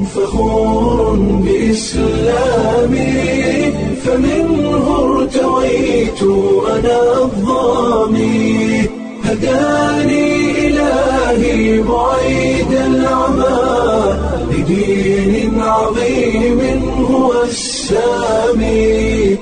فخور بإسلامي فمنه ارتويت أنا الظامي هداني إلهي بعيد العمى لدين عظيم هو السامي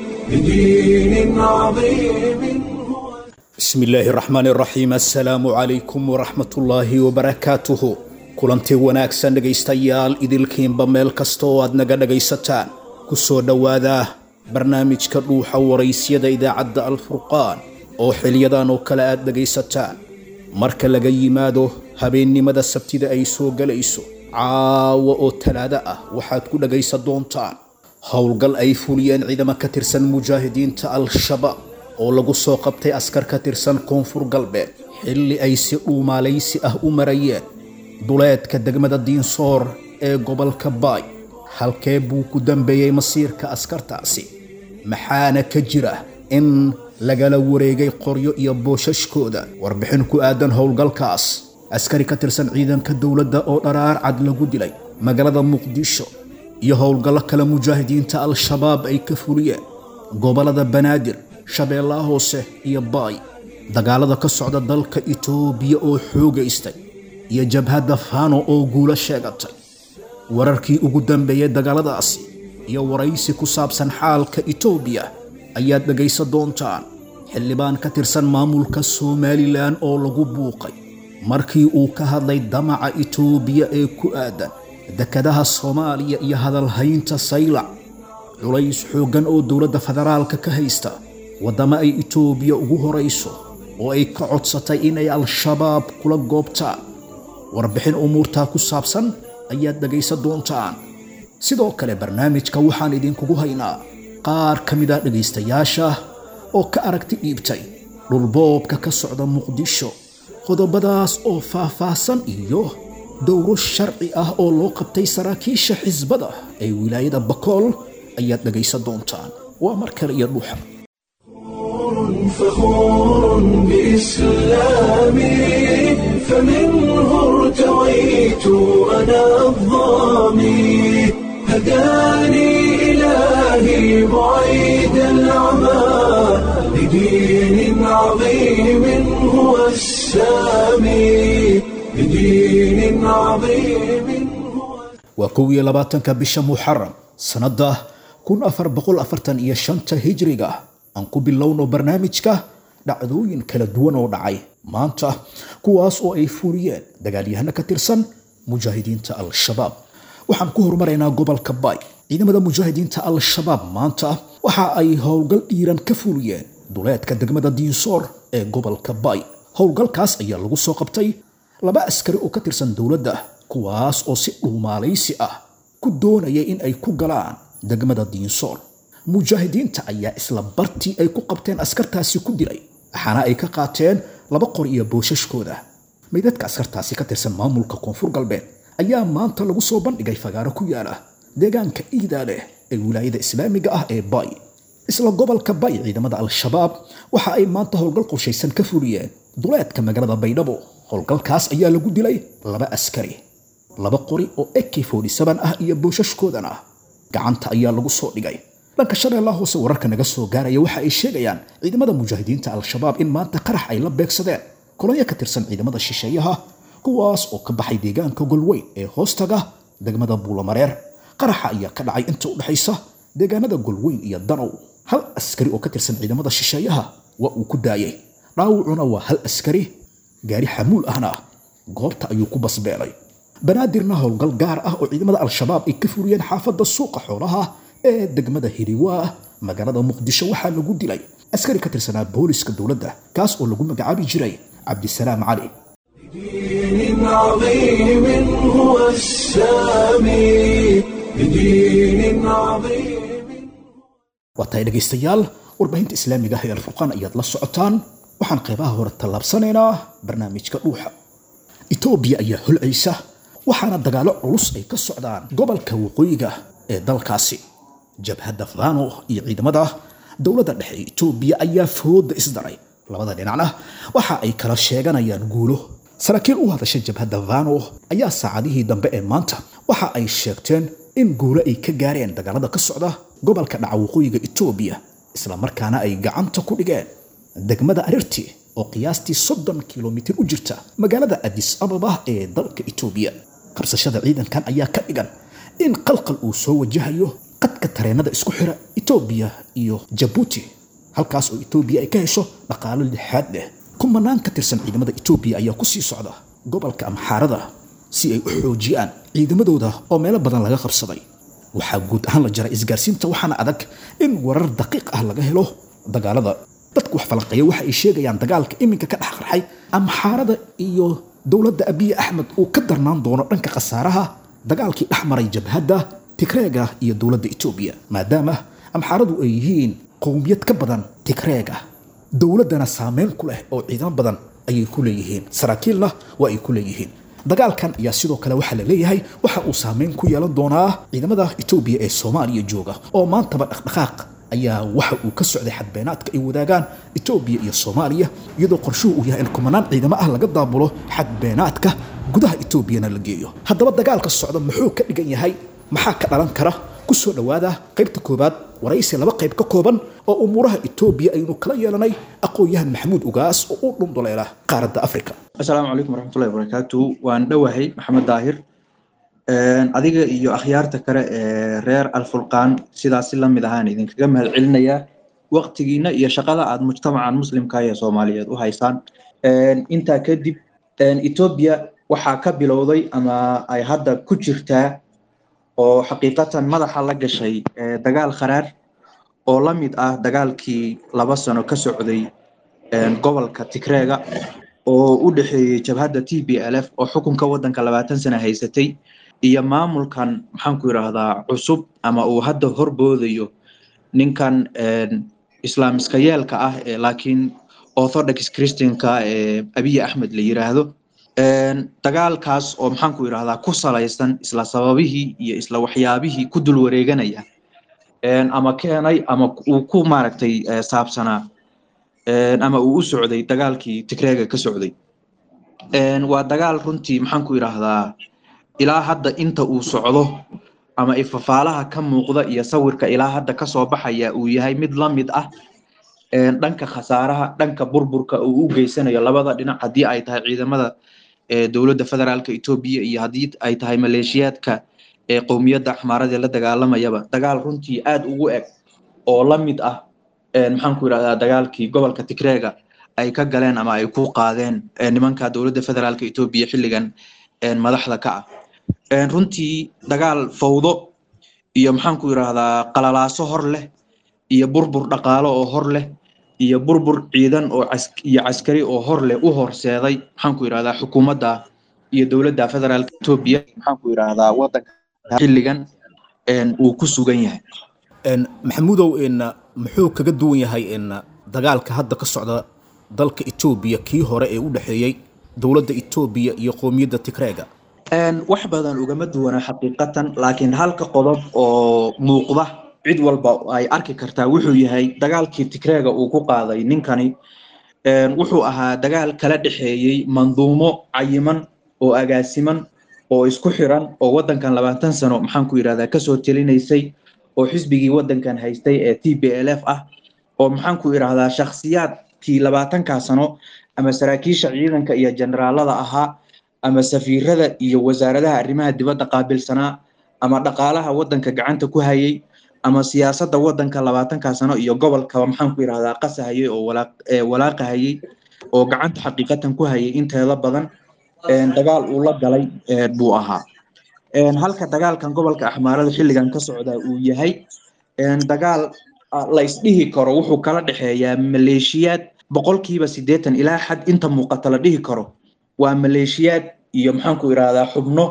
لدين عظيم هو bismi illaahi raxmaan raxiim assalaamu calaykum waraxmatullaahi wabarakaatuhu kulanti wanaagsan dhegaystayaal idilkiinba meel kasta oo aad naga dhagaysataan ku soo dhowaada barnaamijka dhuuxa waraysyada idaacadda alfurqaan oo xiliyadan oo kale aad dhegaysataan marka laga yimaado habeennimada sabtida ay soo gelayso caawa oo talaado ah waxaad ku dhagaysan doontaan howlgal ay fuliyeen ciidamo ka tirsan mujaahidiinta al-shabaab oo lagu soo qabtay askar ka tirsan koonfur galbeed xilli ay si dhuumaalaysi ah u marayeen duleedka degmada diinsoor ee gobolka baay halkee buu ku dambeeyey masiirka askartaasi maxaana ka jira in lagala wareegay qoryo iyo boosashkooda warbixin ku aadan howlgalkaas askari ka tirsan ciidanka dowladda oo dharaar cad lagu dilay magaalada muqdisho iyo howlgallo kale mujaahidiinta al-shabaab ay ka fuliyeen gobollada banaadir shabeellaha hoose iyo baay dagaalada ka socda dalka itoobiya oo xoogaystay iyo jabhadda fano oo guulo sheegatay wararkii ugu dambeeyey dagaaladaasi iyo waraysi ku saabsan xaalka itoobiya ayaad dhegaysan doontaan xildhibaan ka tirsan maamulka somalilan oo lagu buuqay markii uu ka hadlay damaca itoobiya ee ku aadan dekadaha soomaaliya iyo hadalhaynta saylac culays xooggan oo dowladda federaalka ka haysta waddamo ay itoobiya ugu horayso oo ay ka codsatay inay al-shabaab kula goobtaan warbixin umuurtaa ku saabsan ayaad dhegaysan doontaan sidoo kale barnaamijka waxaan idinkugu haynaa qaar ka mid ah dhegaystayaasha oo ka aragti dhiibtay dhulboobka ka socda muqdisho qodobadaas oo faah-faahsan iyo dowro sharci ah oo loo qabtay saraakiisha xisbada ee wilaayada bakool ayaad dhegaysan doontaan waa mar kale iyo dhuuxa فخور بإسلامي فمنه ارتويت أنا الظامي هداني إلهي بعيد العمى لدين عظيم هو السامي لدين عظيم هو waa kow iyo labaatanka bisha muxaram sannadda kun afar boqol afartan iyo shanta hijriga aan ku bilowno barnaamijka dhacdooyin kala duwan oo dhacay maanta kuwaas oo ay fuliyeen dagaalyahano ka tirsan mujaahidiinta al-shabaab waxaan ku horumaraynaa gobolka baay ciidamada mujaahidiinta al-shabaab maanta waxa ay howlgal dhiiran ka fuliyeen duleedka degmada diinsoor ee gobolka baay howlgalkaas ayaa lagu soo qabtay laba askari oo ka tirsan dowladda kuwaas oo si dhuumaalaysi ah ku doonaya in ay ku galaan degmada diinsoor mujaahidiinta ayaa isla bartii ay ku qabteen askartaasi ku dilay waxaana ay ka qaateen laba qor iyo boosashkooda meydadka askartaasi ka tirsan maamulka koonfur galbeed ayaa maanta lagu soo bandhigay fagaaro ku yaala deegaanka iidaale ee wilaayada islaamiga ah ee bay isla gobolka bay ciidamada al-shabaab waxa ay maanta howlgal qorshaysan ka fuliyeen duleedka magaalada baydhabo howlgalkaas ayaa lagu dilay laba askari laba qori oo ek ah iyo boosashkoodana gacanta ayaa lagu soo dhigay dhanka shabeellaha hoose wararka naga soo gaaraya waxa ay sheegayaan ciidamada mujaahidiinta al-shabaab in maanta qarax ay la beegsadeen kolonyo ka tirsan ciidamada shisheeyaha kuwaas oo ka baxay deegaanka golweyn ee hoostaga degmada buulamareer qaraxa ayaa ka dhacay inta u dhexaysa deegaanada golweyn iyo danow hal askari oo ka tirsan ciidamada shisheeyaha waa uu ku daayay dhaawacuna waa hal askari gaari xamuul ahna goobta ayuu ku basbeelay banaadirna howlgal gaar ah oo ciidamada al-shabaab ay ka furiyeen xaafadda suuqa xoolaha ee degmada hiriwaa magaalada muqdisho waxaa lagu dilay askari ka tirsanaa booliska dowladda kaas oo lagu magacaabi jiray cabdisalaam cali لدين عظيم هو السامي لدين عظيم waa tahay dhegaystayaal warbaahinta islaamiga ah ee alfurqaan ayaad la socotaan waxaan qaybaha hore tallaabsanaynaa barnaamijka dhuuxa itoobiya ayaa holcaysa waxaana dagaalo culus ay ka socdaan gobolka waqooyiga ee dalkaasi jabhadda fano iyo ciidamada dowladda dhexe ee itoobiya ayaa fooda isdaray labada dhinacna waxa ay kala sheeganayaan guulo saraakiil u hadasha jabhadda vano ayaa saacadihii dambe ee maanta waxa ay sheegteen in guulo ay ka gaareen dagaalada ka socda gobolka dhaca waqooyiga etoobiya islamarkaana ay gacanta ku dhigeen degmada arirti oo qiyaastii soddon kilomitir u jirta magaalada adis ababa ee dalka etoobiya qabsashada ciidankan ayaa ka dhigan in qalqal uu soo wajahayo qadka tareenada isku xira etoobiya iyo jabuuti halkaas oo etoobiya ay ka hesho dhaqaalo lixaad leh kumanaan ka tirsan ciidamada etoobiya ayaa ku sii socda gobolka amxaarada si ay u xoojiyaan ciidamadooda oo meelo badan laga qabsaday waxaa guud ahaan la jaray isgaarsiinta waxaana adag in warar daqiiq ah laga helo dagaalada dadku wax falanqeeya waxa ay sheegayaan dagaalka iminka ka dhex qarxay amxaarada iyo dowladda abiye axmed uu ka darnaan doono dhanka khasaaraha dagaalkii dhex maray jabhadda tigreega iyo dowladda etoobiya maadaama amxaaradu ay yihiin qowmiyad ka badan tigreega dowladdana saameyn ku leh oo ciidamo badan ayay ku leeyihiin saraakiilna waa ay ku leeyihiin dagaalkan ayaa sidoo kale waxaa la leeyahay waxa uu saameyn ku yeelan doonaa ciidamada etoobiya ee soomaaliya jooga oo maantaba dhaqdhaqaaq ayaa waxa uu ka socday xadbeenaadka ay wadaagaan etoobiya iyo soomaaliya iyadoo qorshuhu uu yahay in kumanaan ciidamo ah laga daabulo xadbeenaadka gudaha etoobiyana la geeyo haddaba dagaalka socda muxuu ka dhigan yahay maxaa ka dhalan kara ku soo dhowaada qaybta koowaad waraysi laba qayb ka kooban oo umuuraha etoobiya aynu kala yeelanay aqoon-yahan maxamuud ugaas oo u dhunduleela qaaradda afrika asalaamu calaykum waraxmatullahi wabarakaatu waan dhowahay maxamed daahir adiga iyo akhyaarta kale ee reer alfulqaan sidaasi lamid ahaan idinkaga mahad celinayaa waqtigiina iyo shaqada aad mujtamacan muslimka ee soomaaliyeed u haysaan intaa kadib etoobiya waxaa ka bilowday ama ay hadda ku jirtaa oo xaqiiqatan madaxa la gashay dagaal kharaar oo la mid ah dagaalkii laba sano ka socday gobolka tigreega oo u dhexeeyey jabhadda t b l f oo xukunka waddanka labaatan sana haysatay iyo maamulkan maxaanku yidhaahdaa cusub ama uu hadda horboodayo ninkan islaamiska yeelka ah ee laakiin orthodox christianka ee abiy axmed la yiraahdo dagaalkaas oo maxaanku yidhahdaa ku salaysan isla sababihii iyo isla waxyaabihii ku dul wareeganaya ama keenay ama uu ku maaragtay saabsanaa ama uu u socday dagaalkii tigreega ka socday waa dagaal runtii maxaanku yidhaahdaa ilaa hadda inta uu socdo ama ifafaalaha ka muuqda iyo sawirka ilaa hadda kasoo baxaya uu yahay mid la mid ah dhanka khasaaraha dhanka burburka uu u geysanayo labada dhinac haddii ay tahay ciidamada dowladda federaalka etoobiya iyo haddii ay tahay maleeshiyaadka ee qowmiyadda axmaaradee la dagaalamayaba dagaal runtii aada ugu eg oo la mid ah maxaanku yidhahdaa dagaalkii gobolka tigreega ay ka galeen ama ay ku qaadeen nimanka dowladda federaalka etoobiya xilligan madaxda ka ah runtii dagaal fawdo iyo maxaanku yidhaahdaa qalalaaso hor leh iyo burbur dhaqaalo oo hor leh iyo burbur ciidan oo iyo caskari oo hor leh u horseeday maxaanku yidhahdaa xukuumadda iyo dowladda federaalka etoobiya maxaanku yidhaahdaa waddanka xilligan uu ku sugan yahay maxamuudow in muxuu kaga duwan yahay in dagaalka hadda ka socda dalka etoobiya kii hore ee u dhexeeyey dowladda etoobiya iyo qowmiyadda tigreega wax badan ugama duwana xaqiiqatan laakiin halka qodob oo muuqda cid walba ay arki kartaa wuxuu yahay dagaalkii tigreega uu ku qaaday ninkani wuxuu ahaa dagaal kala dhexeeyey manduumo cayiman oo agaasiman oo isku xiran oo waddankan labaatan sano maxaanku yidhahdaa kasoo telinaysay oo xisbigii waddankan haystay ee t b l f ah oo maxaanku idhahdaa shakhsiyaadkii labaatankaa sano ama saraakiisha ciidanka iyo generaalada ahaa ama safiirada iyo wasaaradaha arrimaha dibadda qaabilsanaa ama dhaqaalaha waddanka gacanta ku hayay ama siyaasadda waddanka labaatankaa sano iyo gobolkaba maxaanku yidhahdaa qasahayay oo walaaqahayay oo gacanta xaqiiqatan ku hayay inteeda badan dagaal uu la galay buu ahaa halka dagaalkan gobolka axmaarada xilligan ka socdaa uu yahay dagaal la isdhihi karo wuxuu kala dhexeeyaa maleeshiyaad boqolkiiba siddeetan ilaa xad inta muuqata la dhihi karo waa maleeshiyaad iyo maxaanku idhahdaa xubno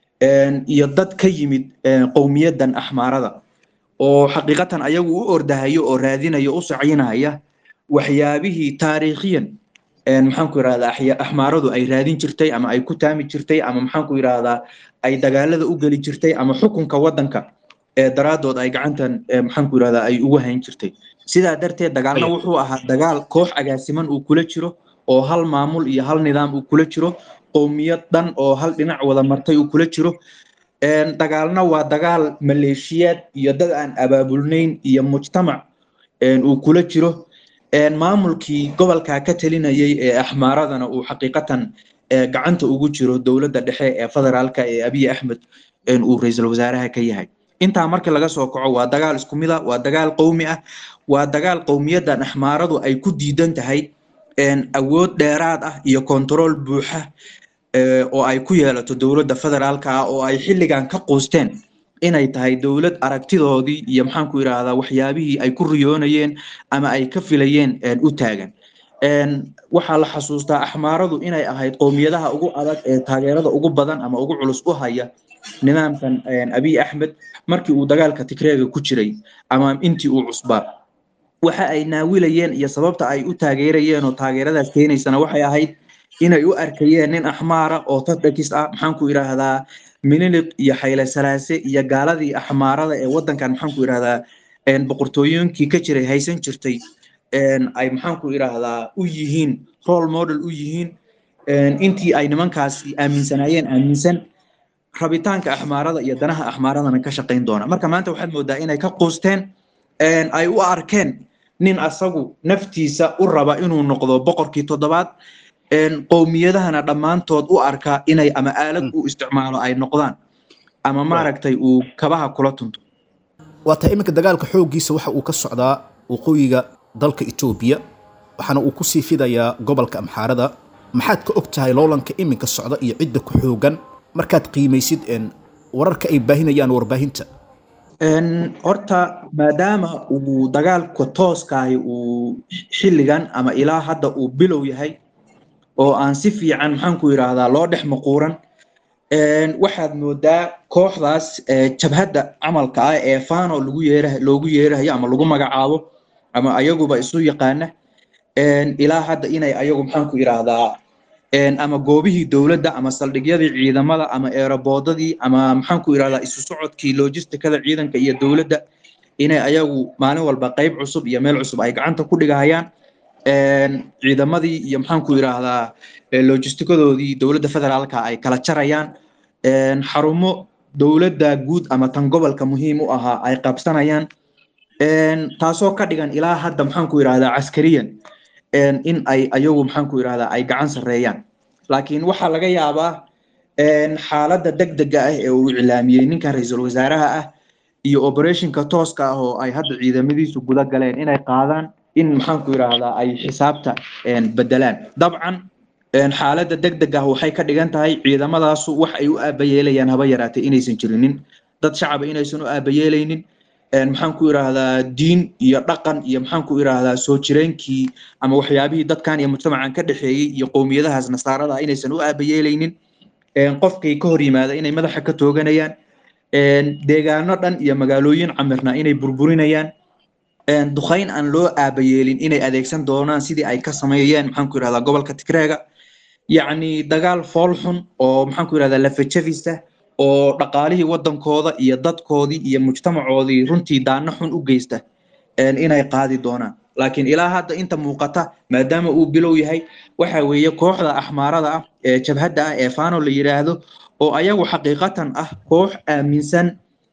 iyo dad ka yimid qowmiyaddan axmaarada oo xaqiiqatan ayagu u ordahayo oo raadinayo u sacinaya waxyaabihii taariikhiyan maxaanku idhahdaa axmaaradu ay raadin jirtay ama ay ku taami jirtay ama maxaanku idhahdaa ay dagaalada u geli jirtay ama xukunka waddanka ee daraadood ay gacantan maxaanku idhahdaa ay ugu hayn jirtay sidaa darteed dagaalna wuxuu ahaa dagaal koox agaasiman uu kula jiro oo hal maamul iyo hal nidaam uu kula jiro qowmiyad dhan oo hal dhinac wada martay uu kula jiro dagaalna waa dagaal maleeshiyaad iyo dad aan abaabulnayn iyo mujtamac uu kula jiro maamulkii gobolka ka talinayay ee axmaaradana uu xaqiiqatan gacanta ugu jiro dowladda dhexe ee federaalka ee abiy axmed uu ra-iisul wasaaraha ka yahay intaa marka laga soo kaco waa dagaal isku mid a waa dagaal qowmi ah waa dagaal qowmiyaddan axmaaradu ay ku diidan tahay awood dheeraad ah iyo kontarool buuxa oo ay ku yeelato dowladda federaalka ah oo ay xilligan ka quusteen inay tahay dowlad aragtidoodii iyo maxaanku yidhaahdaa waxyaabihii ay ku riyoonayeen ama ay ka filayeen u taagan waxaa la xasuustaa axmaaradu inay ahayd qowmiyadaha ugu adag ee taageerada ugu badan ama ugu culus u haya nidaamkan abiy axmed markii uu dagaalka tigreega ku jiray ama intii uu cusbaa waxa ay naawilayeen iyo sababta ay u taageerayeen oo taageeradaas keenaysana waxay ahayd inay u arkayeen nin axmaara oo tadhakis ah maxaanku yidhaahdaa miniliq iyo xayle salaase iyo gaaladii axmaarada ee wadankan maxaanku yidhahdaa boqortooyinkii ka jiray haysan jirtay ay maxaanku yidhaahdaa u yihiin role model u yihiin intii ay nimankaasi aaminsanaayeen aaminsan rabitaanka axmaarada iyo danaha axmaaradana ka shaqayn doona marka maanta waxaad moodaa inay ka quusteen ay u arkeen nin asagu naftiisa u raba inuu noqdo boqorkii toddobaad qowmiyadahana dhammaantood u arka inay ama aalad u isticmaalo ay noqdaan ama maaragtay uu kabaha kula tunto waataa iminka dagaalka xooggiisa waxa uu ka socdaa waqooyiga dalka etoobiya waxaana uu ku sii fidayaa gobolka amxaarada maxaad ka og tahay loolanka iminka socda iyo cidda ku xoogan markaad qiimaysid wararka ay baahinayaan warbaahinta horta maadaama uu dagaalka tooskaahi uu xilligan ama ilaa hadda uu bilow yahay oo aan si fiican maxaanku yidhaahdaa loo dhex maquuran waxaad moodaa kooxdaas jabhadda camalka ah ee fano lagu yeera loogu yeerahayo ama lagu magacaabo ama ayaguba isu yaqaana ilaa hadda inay ayagu maxaanku yidhaahdaa ama goobihii dowladda ama saldhigyadii ciidamada ama eeraboodadii ama maxaanku yidhahdaa isu socodkii logistikada ciidanka iyo dowladda inay ayagu maalin walba qayb cusub iyo meel cusub ay gacanta ku dhigahayaan ciidamadii iyo maxaanku yidhaahdaa logistikadoodii dowladda federaalka ay kala jarayaan xarumo dowladda guud ama tan gobolka muhiim u ahaa ay qabsanayaan taasoo ka dhigan ilaa hadda maxaanku yidhahdaa caskariyan in ay ayagu maxaanku yidhahdaa ay gacan sarreeyaan laakiin waxaa laga yaabaa xaaladda degdega ah ee uu iclaamiyey ninkan ra-iisul wasaaraha ah iyo operationka tooska ah oo ay hadda ciidamadiisu guda galeen inay qaadaan in maxaanku yidhaahdaa ay xisaabta bedelaan dabcan xaaladda degdeg ah waxay ka dhigan tahay ciidamadaasu wax ay u aabayeelayaan haba yaraatay inaysan jirinin dad shacaba inaysan u aabayeelaynin maxaanku yidhaahdaa diin iyo dhaqan iyo maxaanku yidhaahdaa soo jireenkii ama waxyaabihii dadkan iyo mujtamacan ka dhexeeyey iyo qowmiyadahaas nasaarada inaysan u aabayeelaynin qofkay ka hor yimaada inay madaxa ka tooganayaan deegaano dhan iyo magaalooyin camirna inay burburinayaan dukayn aan loo aabayeelin inay adeegsan doonaan sidii ay ka sameeyeen maxaanku yidhahdaa gobolka tigreega yacni dagaal fool xun oo maxaanku yidhahdaa lafajabisa oo dhaqaalihii waddankooda iyo dadkoodii iyo mujtamacoodii runtii daano xun u geysta inay qaadi doonaan laakiin ilaa hadda inta muuqata maadaama uu bilow yahay waxa weeye kooxda axmaarada ah ee jabhadda ah ee fano la yidhaahdo oo ayagu xaqiiqatan ah koox aaminsan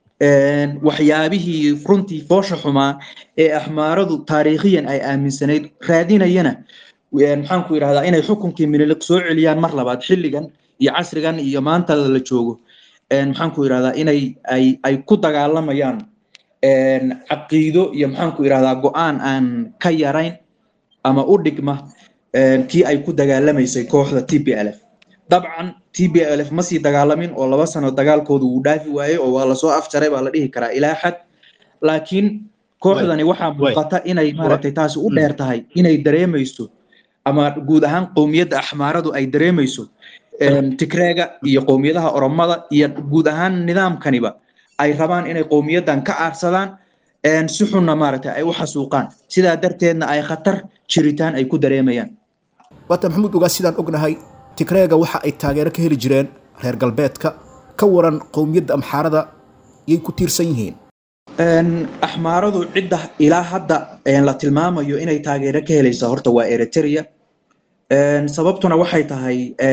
waxyaabihii runtii foosha xumaa ee axmaaradu taariikhiyan ay aaminsanayd raadinayana maxaanku yidhahdaa inay xukunkii miniliq soo celiyaan mar labaad xilligan iyo casrigan iyo maanta la joogo maxaanku yidhahdaa inay ay ay ku dagaalamayaan caqiido iyo maxaanku yidhahdaa go-aan aan ka yarayn ama u dhigma kii ay ku dagaalamaysay kooxda t b l f dabcan t b l f ma sii dagaalamin oo laba sano dagaalkooda wuu dhaafi waayey oo waa lasoo afjaray baa la dhihi karaa ilaa xad laakiin kooxdani waxaa muuqata inay maaragtay taasi u dheer tahay inay dareemayso ama guud ahaan qowmiyadda axmaaradu ay dareemayso tigreega iyo qowmiyadaha oromada iyo guud ahaan nidaamkaniba ay rabaan inay qowmiyaddan ka aarsadaan si xunna maaragtay ay u xasuuqaan sidaa darteedna ay khatar jiritaan ay ku dareemayaan waata maxamuud ogaa sidaan ognahay tigreega waxa ay taageero ka heli jireen reer galbeedka ka waran qowmiyadda amxaarada yay ku tiirsan yihiin axmaaradu cidda ilaa hadda la tilmaamayo inay taageero ka helaysa horta waa eritrea sababtuna waxay tahay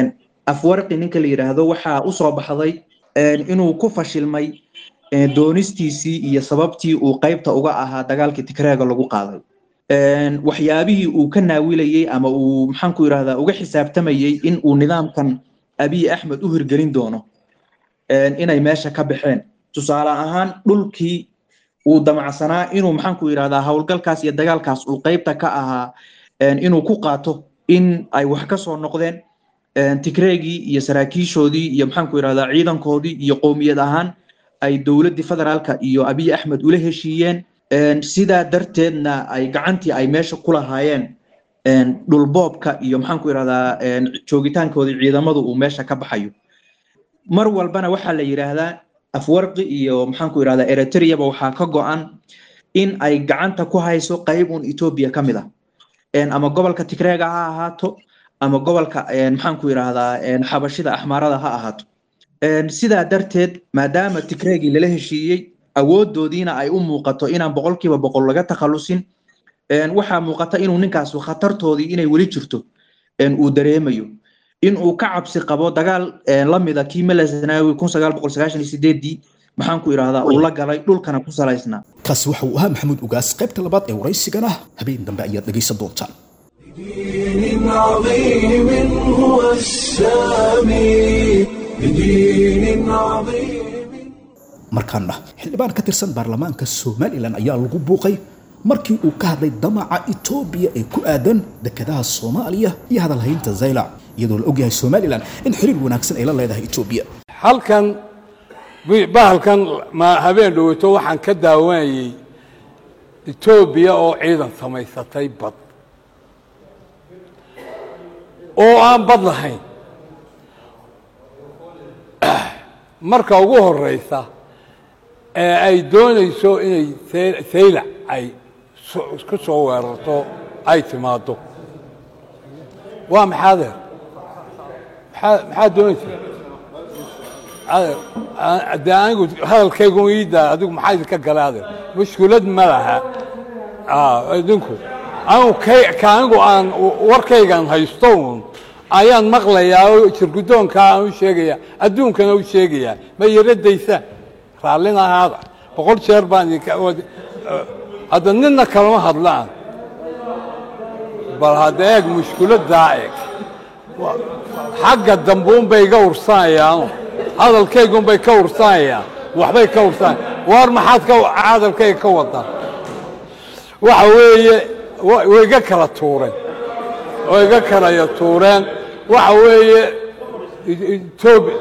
afwarqi ninka la yidhaahdo waxaa usoo baxday inuu ku fashilmay doonistiisii iyo sababtii uu qaybta uga ahaa dagaalkii tigreega lagu qaaday waxyaabihii uu ka naawilayey ama uu maxaanku yidhahdaa uga xisaabtamayey in uu nidaamkan abiy axmed u hirgelin doono inay meesha ka baxeen tusaale ahaan dhulkii uu damacsanaa inuu maxaanku yidhahdaa howlgalkaas iyo dagaalkaas uu qaybta ka ahaa inuu ku qaato in ay wax ka soo noqdeen tigreegii iyo saraakiishoodii iyo maxaanku yidhahdaa ciidankoodii iyo qowmiyad ahaan ay dowladdii federaalka iyo abiy axmed ula heshiiyeen sidaa darteedna ay gacantii ay meesha ku lahaayeen dhulboobka iyo maxaanku yidhahdaa joogitaankoodii ciidamadu uu meesha ka baxayo mar walbana waxaa la yidhaahdaa afwarqi iyo maxaanku yidhahdaa eritreaba waxaa ka go-an in ay gacanta ku hayso qayb un etoobiya ka mid ah ama gobolka tigreega ha ahaato ama gobolka maxaanku yidhahdaa xabashida axmaarada ha ahaato sidaa darteed maadaama tigreegii lala heshiiyey awoodoodiina ay u muuqato inaan boqolkiiba boqol laga takhalusin waxaa muuqata inuu ninkaasu khatartoodii inay weli jirto uu dareemayo in uu ka cabsi qabo dagaal lamida kii melesanawi kun sagaal boqol sagaashan iyo sideedii maxaanku idhahdaa uu la galay dhulkana ku salaysnaa kaasi waxa uu ahaa maxamuud ugaas qaybta labaad ee waraysigana habeen dambe ayaad dhegaysan doontaan بدين عظيم هو السامي بدين عظيم markaana xildhibaan ka tirsan baarlamaanka somalilan ayaa lagu buuqay markii uu ka hadlay damaca etoobiya ee ku aadan dekedaha soomaaliya iyo hadalhaynta zaylac iyadoo la ogyahay somalilan in xiriir wanaagsan ay la leedahay etoobiya halkan bahalkan ma habeen dhoweyto waxaan ka daawanayey etoobiya oo ciidan samaysatay bad oo aan bad lahayn marka ugu horeysa ee ay doonayso inay saylac ay ku soo weerarto ay timaaddo waa maxaa adeer maxaa maxaad doonaysa adeer dee anigu hadalkaygu iida adigu maxaa idinka gala adeer mushkulad ma laha idinku anigu kay ka anigu aan warkaygan haysto uun ayaan maqlayaa oo jirgudoonkaa aan u sheegayaa adduunkana u sheegayaa ma yaradaysa raallina ahaada boqol jeer baan idinka hadda nina kalama hadlaan bal hadda eeg mushkuladdaa eeg xagga dambuunbay iga ursanayaano hadalkaygunbay ka ursanayaan waxbay ka ursanayaan waar maxaad ka hadalkayga ka wadaan waxa weeye way iga kala tuureen way iga kalaya tuureen waxa weeye etoobiya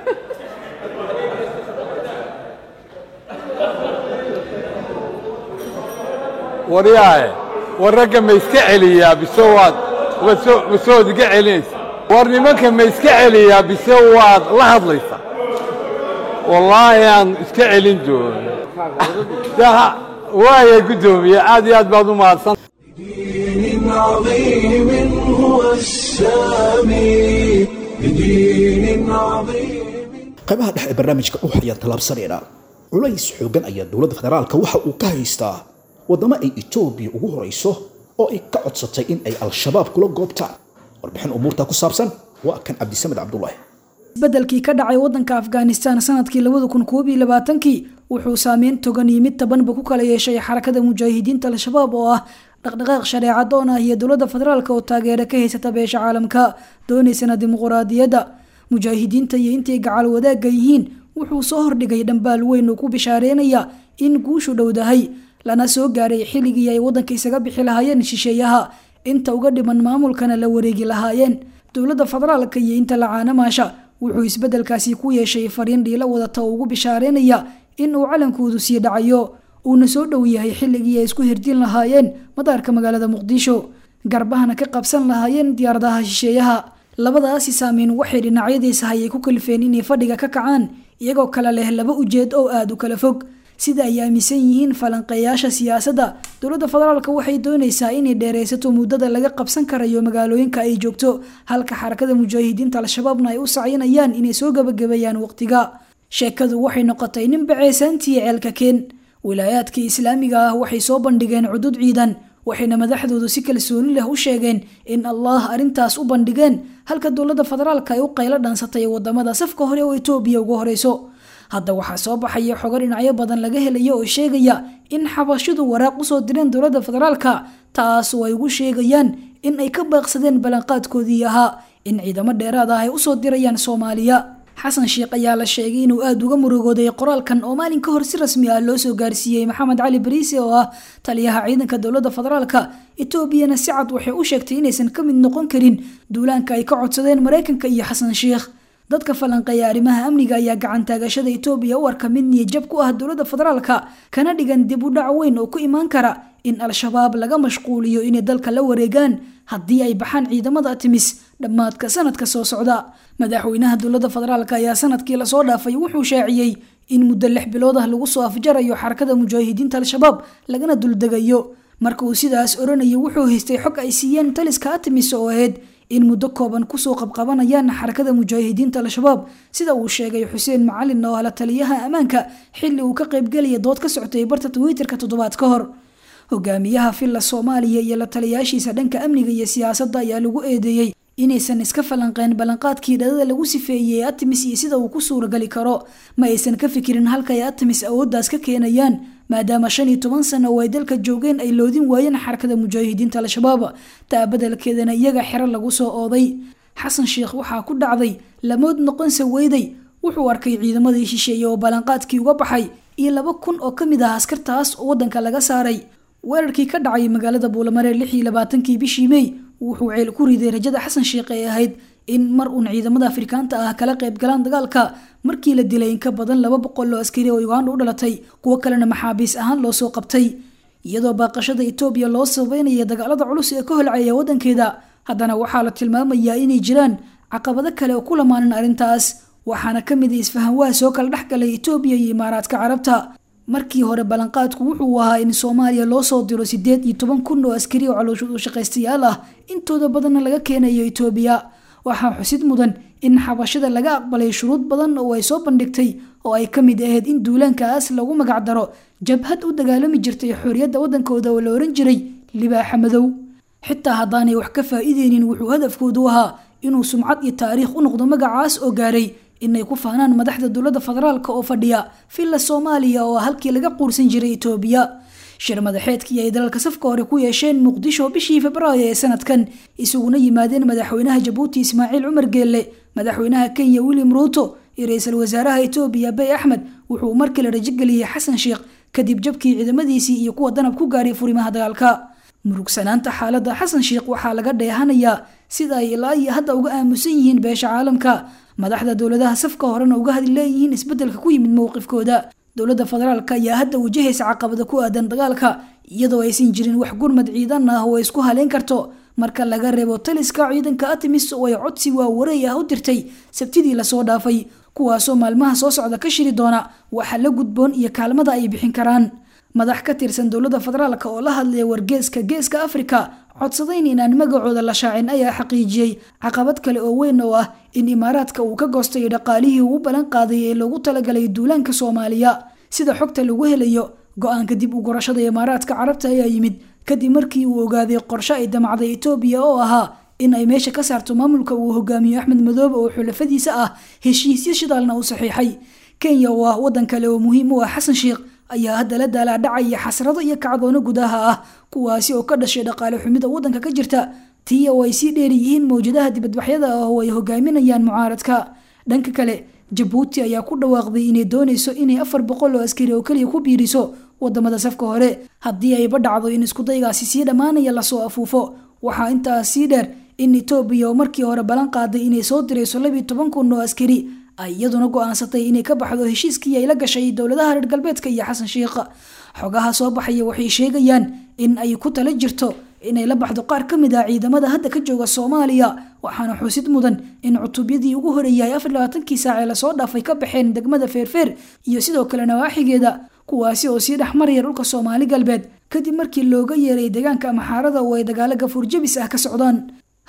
waryaaye war ragga ma iska celiyaa bise waad bise waad iga celinaysa war nimanka ma iska celiyaa bise waad la hadlaysaa wallaahi aan iska celin doono waaya guddoomiye aad iyo aad baad u mahadsan بدين عظيم هو السامي بدين عظيم qaybaha dhexe ee barnaamijka ux ayaan tallaabsanayna culays xoogan ayaa dowladda federaalka waxa uu ka haystaa waddamo ay etoobiya ugu horayso oo ay ka codsatay in ay al-shabaab kula goobtaan warbixin umuurtaa ku saabsan waa kan cabdisamed cabdulaahi isbedelkii ka dhacay wadanka afghanistan sanadkii labada kun koob iyo labaatankii wuxuu saameyn togan iyo mid tabanba ku kala yeeshay xarakada mujaahidiinta al-shabaab oo ah dhaqdhaqaaq shareecadoon ah iyo dowladda federaalk oo taageero ka haysata beesha caalamka doonaysana dimuquraadiyadda mujaahidiinta iyo intay gacal wadaagga yihiin wuxuu soo hordhigay dhambaal weyn oo ku bishaareynaya in guushu dhowdahay lana soo gaaray xilligii ay wadanka isaga bixi lahaayeen shisheeyaha inta uga dhiman maamulkana la wareegi lahaayeen dowladda federaalka iyo inta lacaanamaasha wuxuu isbedelkaasi ku yeeshay fariin dhiilo wadata oo ugu bishaareynaya in uu calankoodu sii dhacayo uuna soo dhow yahay xilligii ay isku hirdin lahaayeen madaarka magaalada muqdisho garbahana ka qabsan lahaayeen diyaaradaha shisheeyaha labadaasi saameyn waxay dhinacyadiisa hayay ku kalifeen inay fadhiga ka kacaan iyagoo kale leh laba ujeed oo aada u kala fog sida ay aaminsan yihiin falanqeeyaasha siyaasadda dowladda federaalk waxay doonaysaa inay dheeraysato muddada laga qabsan karayo magaalooyinka ay joogto halka xarakada mujaahidiinta al-shabaabna ay u sacyinayaan inay soo gabagabeeyaan waqtiga sheekadu waxay noqotay nin baceysaantii ceelka keen wilaayaadkii islaamiga ah waxay soo bandhigeen cudud ciidan waxayna madaxdoodu si kalsooni leh u sheegeen in allah arrintaas u bandhigeen halka dowladda federaalka ay u qaylo dhaansatay wadamada safka hore oo etoobiya uga horeyso hadda waxaa soo baxaya xogo dhinacyo badan laga helaya oo sheegaya in xabashidu waraaq usoo direen dowladda federaalka taas oo ay ugu sheegayaan in ay ka baaqsadeen ballanqaadkoodii ahaa in ciidamo dheeraad ah ay usoo dirayaan soomaaliya xasan sheekh ayaa la sheegay inuu aada uga murugooday qoraalkan oo maalin ka hor si rasmi ah loo soo gaarsiiyey maxamed cali bariise oo ah taliyaha ciidanka dowladda federaalka etoobiyana si cad waxay u sheegtay inaysan ka mid noqon karin duulaanka ay ka codsadeen maraykanka iyo xasan sheekh dadka falanqeeya arrimaha amniga ayaa gacan taagashada etoobiya u arka mid niyajab ku ah dowladda federaalka kana dhigan dib u dhac weyn oo ku imaan kara in al-shabaab laga mashquuliyo inay dalka la wareegaan haddii ay baxaan ciidamada timis dhammaadka sanadka soo socda madaxweynaha dowladda federaalk ayaa sanadkii lasoo dhaafay wuxuu shaaciyey in muddo lix bilood ah lagu soo afjarayo xarakada mujaahidiinta al-shabaab lagana duldegayo marka uu sidaas oranayay wuxuu haystay xog ay siiyeen taliska atimis oo ahayd in muddo kooban kusoo qabqabanayaan xarakada mujaahidiinta al-shabaab sida uu sheegay xuseen macalin oo ala taliyaha ammaanka xilli uu ka qaybgelaya dood ka socotay barta twitterka toddobaad ka hor hogaamiyaha filla soomaaliya iyo la taliyaashiisa dhanka amniga iyo siyaasadda ayaa lagu eedeeyey inaysan iska falanqeen ballanqaadkii dhadada lagu sifeeyey atimis iyo sida uu ku suuragali karo ma aysan ka fikirin halka ay atimis awooddaas ka keenayaan maadaama shan iyo toban sano oo ay dalka joogeen ay loodin waayeen xarakada mujaahidiinta al-shabaab taa badelkeedana iyaga xero lagu soo ooday xasan sheekh waxaa ku dhacday lamood noqonse weyday wuxuu arkay ciidamadii shisheeye oo ballanqaadkii uga baxay iyo laba kun oo ka mid ah askartaas oo waddanka laga saaray weerarkii ka dhacay magaalada buulamare lix iyo labaatankii bishii mey wuxuu ceel ku riday rajada xasan sheekh ee ahayd in mar uun ciidamada afrikaanta ah kala qayb galaan dagaalka markii la dilay in ka badan laba boqol oo askari oo uganda u dhalatay kuwo kalena maxaabiis ahaan loo soo qabtay iyadoo baaqashada etoobiya loo sabeynaya dagaalada culus ee ka holcaya waddankeeda haddana waxaa la tilmaamayaa inay jiraan caqabado kale oo ku lamaanan arrintaas waxaana ka mid a isfahanwaha soo kala dhex galay etoobiya iyo imaaraadka carabta markii hore ballanqaadku wuxuu ahaa in soomaaliya loo soo diro sideed iyo toban kun oo askari oo calooshood u shaqaystayaal ah intooda badanna laga keenayo etoobiya waxaa xusid mudan in xabashada laga aqbalay shuruud badan oo ay soo bandhigtay oo ay ka mid ahayd in duulaankaas lagu magac daro jabhad u dagaalami jirtay xorriyadda waddankooda oo la oran jiray libaaxa madow xitaa haddaanay wax ka faa'iideynin wuxuu hadafkoodu ahaa inuu sumcad iyo taariikh u noqdo magacaas oo gaaray inay ku faanaan madaxda dowladda federaalka oo fadhiya villa soomaaliya oo halkii laga quursan jiray etoobiya shir madaxeedkii ay dalalka safka hore ku yeesheen muqdisho bishii febraayo ee sanadkan isuguna yimaadeen madaxweynaha jabuuti ismaaciil cumar geelle madaxweynaha kenya william ruuto iyo ra-iisul wasaaraha etoobiya bay axmed wuxuu markii la rajogeliyey xasan sheekh kadib jabkii ciidamadiisii iyo kuwa danab ku gaaray furimaha dagaalka murugsanaanta xaaladda xasan sheekh waxaa laga dheehanayaa sida ay ilaa iyo hadda uga aamusan yihiin beesha caalamka madaxda dowladaha safka horena uga hadli leeyihiin isbeddelka ku yimid mowqifkooda dowladda federaalk ayaa hadda wajahaysa caqabada ku aadan dagaalka iyadoo aysan jirin wax gurmad ciidan ah oo ay isku haleyn karto marka laga reebo taliska ciidanka atimis oo ay codsi waawareey ah u dirtay sabtidii lasoo dhaafay kuwaasoo maalmaha soo socda ka shiri doona waxa la gudboon iyo kaalmada ay bixin karaan madax ka tirsan dowladda federaalk oo la hadlaya wargeeska geeska afrika codsadayn inaan magacooda la shaacin ayaa xaqiijiyey caqabad kale oo weyn oo ah in imaaraadka uu ka goostay dhaqaalihii uu ballan qaaday ee loogu talagalay duulaanka soomaaliya sida xogta lagu helayo go-aanka dib u gurashada imaaraadka carabta ayaa yimid kadib markii uu ogaaday qorshe ay damacday etoobiya oo ahaa in ay meesha ka saarto maamulka uu hogaamiyo axmed madoobe oo xulafadiisa ah heshiisyo shidaalna u saxiixay kenya oo ah waddan kale oo muhiim u ah xasan sheekh ayaa hadda la daalaadhacaya xasrado iyo kacdoono gudaha ah kuwaasi oo ka dhashay dhaqaale xumida waddanka ka jirta tii oo ay sii dheer yihiin mawjadaha dibadbaxyada ah oo ay hogaaminayaan mucaaradka dhanka kale jabuuti ayaa ku dhawaaqday inay doonayso inay afar boqol oo askari oo keliya ku biiriso wadamada safka hore haddii ayba dhacdo in iskudaygaasi sii dhammaanaya lasoo afuufo waxaa intaas sii dheer in etoobiya oo markii hore ballan qaaday inay soo dirayso labiiyo toban kun oo askari ay iyaduna go-aansatay inay ka baxdo heshiiskii ay la gashay dowladaha reer galbeedka iyo xasan sheekh xogaha soo baxaya waxay sheegayaan in ay ku tala jirto inay la baxdo qaar ka mid ah ciidamada hadda ka jooga soomaaliya waxaana xusid mudan in cutubyadii ugu horeeyay afar labaatankii saac ee lasoo dhaafay ka baxeen degmada feerfeer iyo sidoo kale nawaaxigeeda kuwaasi oo sii dhex maraya dhulka soomaali galbeed kadib markii looga yeeray deegaanka maxaarada oo ay dagaalo gafuur jabis ah ka socdaan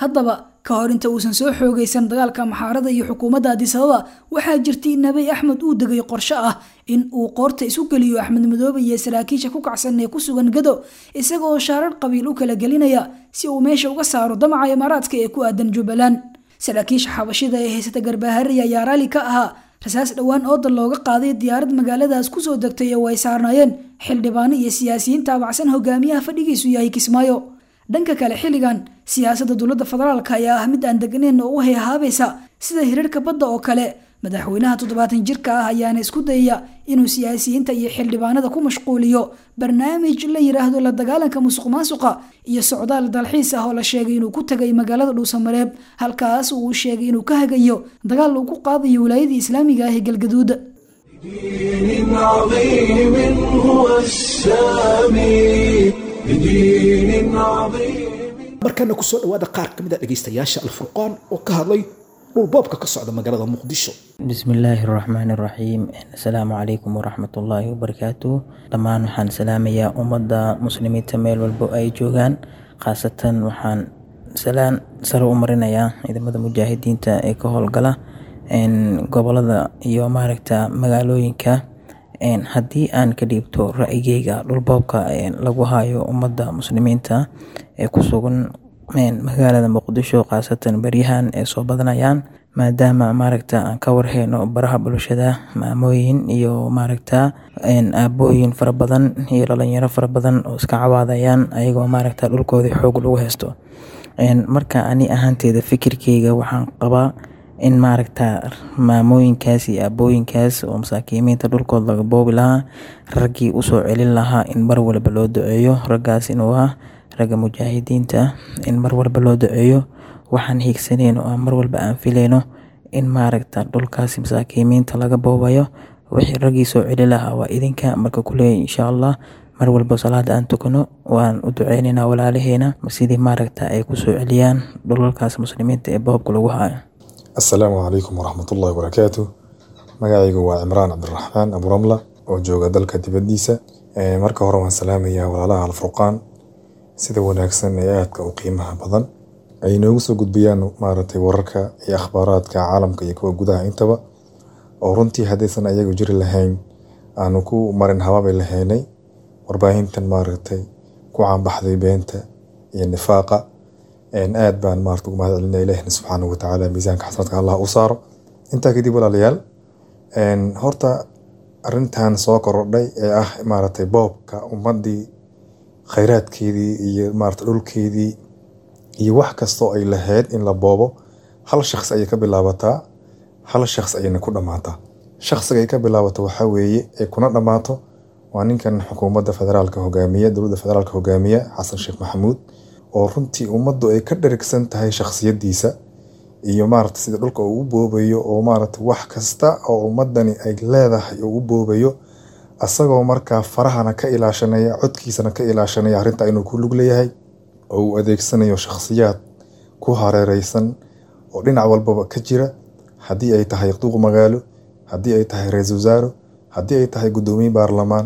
haddaba ka hor inta uusan soo xoogaysan dagaalka maxaarada iyo xukuumadda adisababa waxaa jirtay in nabay axmed uu degay qorshe ah in uu qoorta isu geliyo axmed madoobe iyo saraakiisha ku kacsan ee ku sugan gado isaga oo shaarar qabiil u kala gelinaya si uu meesha uga saaro damaca imaaraadka ee ku aadan jubbaland saraakiisha xabashida ee haysata garbaharey ayaa raali ka ahaa rasaas dhowaan ooda looga qaaday diyaarad magaaladaas kusoo degtay oo ay saarnaayeen xildhibaano iyo siyaasiyiin taabacsan hogaamiyaha fadhigiisu yahay kismaayo dhanka kale xilligan siyaasadda dowladda federaalka ayaa ah mid aan degnayn oo u hayhaabaysa sida hirarka badda oo kale madaxweynaha toddobaatan jirka ah ayaana isku dayaya inuu siyaasiyiinta iyo xildhibaanada ku mashquuliyo barnaamij la yiraahdo la dagaalanka musuq maasuqa iyo socdaal dalxiis ah oo la sheegay inuu ku tagay magaalada dhuusamareeb halkaas uu sheegay inuu ka hagayo dagaal uu ku qaadayo wilaayadii islaamiga ah ee galgaduud بدين عظيم هو السامي بدين عظيم markana kusoo dhawaada qaar ka mid a dhegaystayaasha alfurqaan oo ka hadlay dhulboobka ka socda magaalada muqdisho bismillaahi raxmaani raxiim asalaamu calaykum waraxmatullaahi wabarakaatu dhammaan waxaan salaamayaa ummadda muslimiinta meel walbo ay joogaan khaasatan waxaan salaan sare u marinayaa ciidamada mujaahidiinta ee ka howlgala gobolada iyo maaragta magaalooyinka haddii aan ka dhiibto ra-yigeyga dhulboobka lagu hayo ummadda muslimiinta ee ku sugan magaalada muqdisho khaasatan beryahan ee soo badanayaan maadaama maaragta aan ka warheyno baraha bulshada maamooyin iyo maaragta aabooyin fara badan iyo dhalinyaro fara badan oo iska cawaadayaan ayagoo maaragta dhulkoodii xoog lagu haysto marka ani ahaanteeda fikirkeyga waxaan qabaa in maaragta maamooyinkaas iyo aabooyinkaas oo masaakiimiinta dhulkood laga boobi lahaa raggii usoo celin lahaa in mar walba loo duceeyo raggaas inuu ah ragga mujaahidiinta in mar walba loo duceeyo waxaan hiigsaneen oo mar walba aan filayno in maaragta dhulkaasi masaakiimiinta laga boobayo wixii raggii soo celi lahaa waa idinka marka kuleeya insha allah mar walba salaada aan tukano waan u duceyneynaa walaalaheena sidii maaragta ay kusoo celiyaan dhulalkaas muslimiinta ee boobka lagu hayo asalaamu calaykum waraxmatullahi wabarakaatu magacaygu waa cimraan cabdiraxmaan aburamla oo jooga dalka dibadiisa marka hore waan salaamayaa walaalaha alfurqaan sida wanaagsan ee aadka u qiimaha badan ay noogu soo gudbiyaan maaragtay wararka iyo akhbaaraadka caalamka iyo kuwa gudaha intaba oo runtii haddaysan ayagu jiri lahayn aanu ku marin habaabay lahaynay warbaahintan maaragtay ku caanbaxday beenta iyo nifaaqa aad baan maarata ugu mahad celinaya ilaahina subxaanahu watacaala miisaanka xasanaadka allah u saaro intaa kadib walaalayaal horta arintan soo korodhay ee ah maaragtay boobka ummadii khayraadkeedii iyo maarata dhulkeedii iyo wax kastoo ay lahayd in la boobo hal shaqsi ayay ka bilaabataa hal shaqsi ayayna ku dhammaataa shaqsiga ay ka bilaabato waxaa weeye ay kuna dhammaato waa ninkan xukuumadda federaalka hogaamiya dowladda federaalka hogaamiya xasan sheekh maxamuud oo runtii ummaddu ay ka dherigsan tahay shakhsiyadiisa iyo maarata sida dhulka uu u boobayo oo maarata wax kasta oo ummadani ay leedahay uu u boobayo asagoo markaa farahana ka ilaashanaya codkiisana ka ilaashanaya arrinta inuu ku lug leeyahay oo uu adeegsanayo shakhsiyaad ku hareereysan oo dhinac walbaba ka jira haddii ay tahay duuq magaalo haddii ay tahay ra-iisul wasaaro haddii ay tahay guddoomiye baarlamaan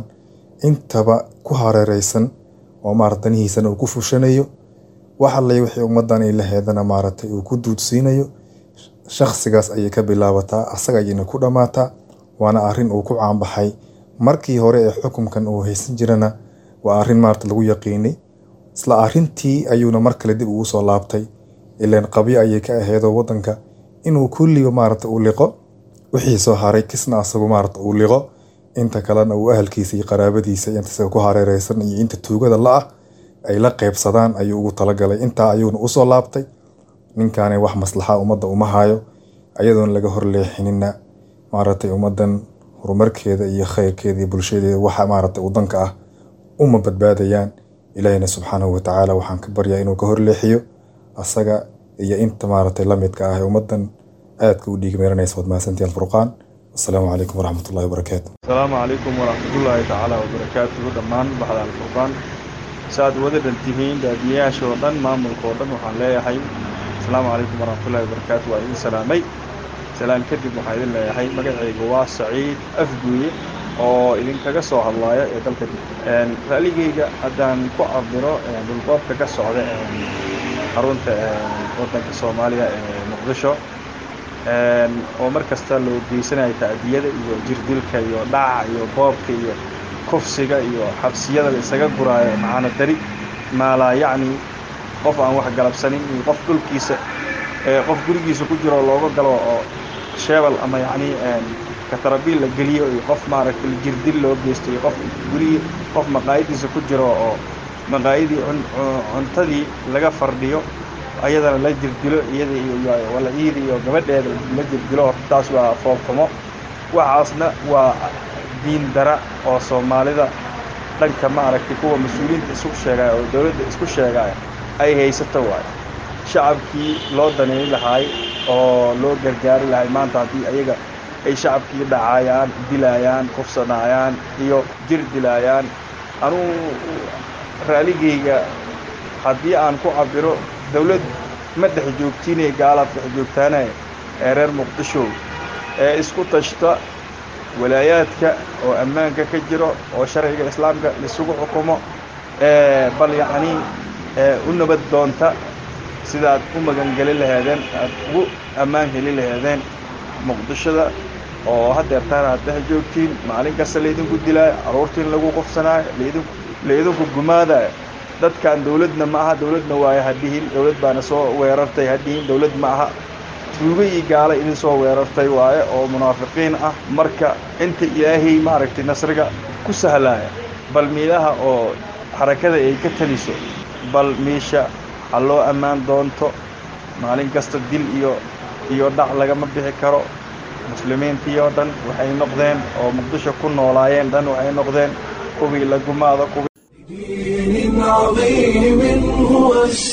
intaba ku hareereysan oo maarata danihiisana uu ku fushanayo wax alle wixii ummadan ay laheedana maaragtay uu ku duudsiinayo shakhsigaas ayay ka bilaabataa asaga ayayna ku dhammaataa waana arrin uu ku caanbaxay markii hore ee xukunkan uu haysan jirana waa arrin maarata lagu yaqiinay isla arrintii ayuuna mar kale dib ugu soo laabtay ilaan qabyo ayay ka aheedoo wadanka inuu kulliba maarata uu liqo wixii soo haray kisna asagu maarata uu liqo inta kalena uu ahalkiisa iyo qaraabadiisa inta isaga ku hareereysan iyo inta tuugada la-ah ay la qeybsadaan ayuu ugu talagalay intaa ayuuna usoo laabtay ninkaani wax maslaxa ummadda uma hayo ayadoon laga horleexinina maaragtay ummadan horumarkeeda iyo khayrkeeda iyo bulshadeeda waxa maaragtay wadanka ah uma badbaadayaan ilaahina subxaanahu watacaala waxaan ka baryaa inuu ka horleexiyo asaga iyo inta maaragtay lamidka ah ee ummadan aadka u dhiig meeranaysa waad mahadsantihi alfurqaan asalaamu calaykum waraxmatullahi wabarakaatu asalaamu calaykum waraxmatullaahi tacaala wabarakaatuhu dhammaan baxda alfurqaan saaad wada dhantihiin daadiyayaasha oo dhan maamulka oo dhan waxaan leeyahay asalaamu calaykum waraxmatullahi wabarakaatu waa idin salaamay salaan kadib waxaan idin leeyahay magacaygu waa saciid afguye oo idinkaga soo hadlaaya ee dalka dib ra'ligeyga haddaan ku cabiro dhulboobka ka socda xarunta waddanka soomaaliya ee muqdisho oo mar kasta loo geysanayo ta'diyada iyo jirdilka iyo dhaca iyo boobka iyo kufsiga iyo xabsiyada la isaga guraayo macaano dari maalaa yacni qof aan wax galabsanin iyo qof dhulkiisa qof gurigiisa ku jiro looga galo oo sheebal ama yacni katarabiil la geliyo iyo qof maaragtay jirdil loo geysto iyo qof gurigii qof maqaayadiisa ku jiro oo maqaayadii cuntadii laga fardhiyo ayadana la jirdilo iyada iyo wala iida iyo gabadheeda la jirdilo horta taas waa foobxumo waxaasna waa diin dara oo soomaalida dhanka maaragtay kuwa mas-uuliyiinta isku sheegaya oo dowladda isku sheegaya ay haysato waayo shacabkii loo daneyn lahaay oo loo gargaari lahay maanta haddii ayaga ay shacabkii dhacayaan dilaayaan kufsanayaan iyo jir dilaayaan anugu raaligayga haddii aan ku cabiro dawlad ma dhex joogtiinay gaalaad dhex joogtaanay ee reer muqdisho ee isku tashta walaayaadka oo ammaanka ka jiro oo sharciga islaamka isugu xukumo bal yacnii u nabad doonta sidaad u magangeli laheedeen aad ugu ammaan heli laheedeen muqdishoda oo haddeertaan aad dhex joogtiin maalin kasta laydinku dilaayo carruurtiin lagu qufsanaayo laydinku laydinku gumaadayo dadkan dawladna ma aha dawladna waayo ha dhihin dawlad baana soo weerartay ha dhihin dawlad ma aha tuugo iyo gaala idin soo weerartay waaye oo munaafiqiin ah marka inta ilaahay maaragtay nasriga ku sahlaaya bal miilaha oo xarakada ay ka taliso bal miisha ha loo ammaan doonto maalin kasta dil iyo iyo dhac lagama bixi karo muslimiintii oo dhan waxay noqdeen oo muqdisho ku noolaayeen dhan waxay noqdeen kuwii la gumaado kuwii بدين عظيم هو